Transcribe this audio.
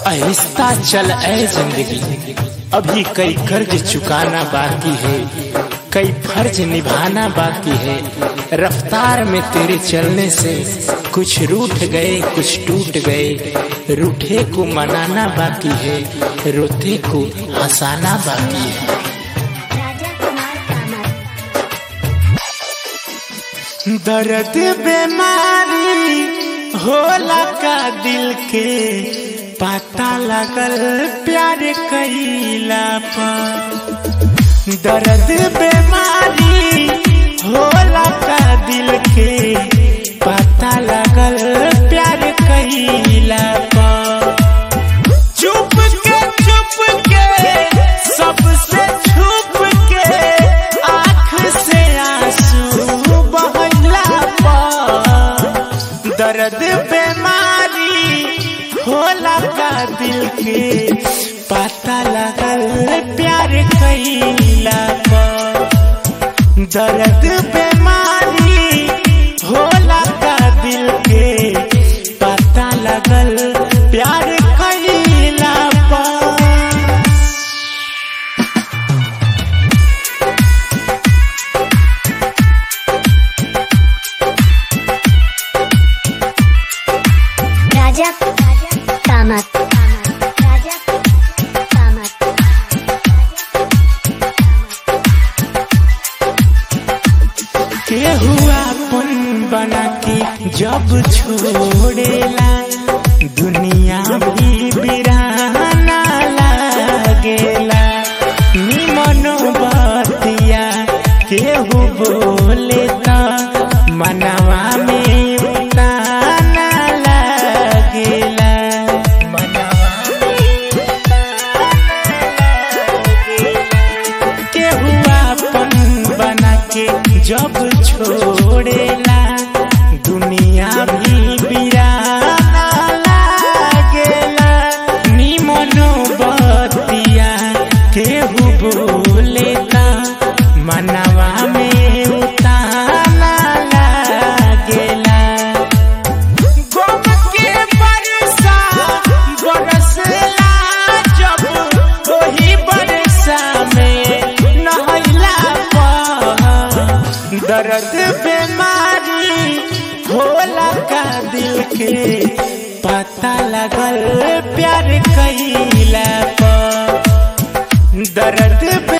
आहिस्ता चल ऐ जिंदगी अभी कई कर्ज चुकाना बाकी है कई फर्ज निभाना बाकी है रफ्तार में तेरे चलने से कुछ रूठ गए कुछ टूट गए रूठे को मनाना बाकी है रोते को हंसाना बाकी है राजा कुमार कामत दर्द बीमारी होला का दिल के पता लगल प्यार कैला पर दर्द बीमारी होला का दिल के पता लगल प्यार कैला पर चुप के चुप के सबसे छुप के आँख से आंसू बहला पर दर्द बीमारी होला का दिल के पता लगल प्यार कैला पर दर्द बीमारी होला का दिल के पता लगल प्यार कैला पर राजा कामत राजा कामत केहू अपन बना के जब छोड़ेला दुनिया भी बिराना लागेला निमनो बतिया केहू बोले त मनवा में ताना लागेला मनवा में केहू अपन बना के जब छोड़ेला दुनिया भी बिराना लागेला निमनो बतिया केहू बोले त मनवा में उताना लागेला गम के बरसा बरसला जब वही बरसा में नहला पर दर्द बीमारी होला का दिल के पता लगल प्यार कैला पर दर्द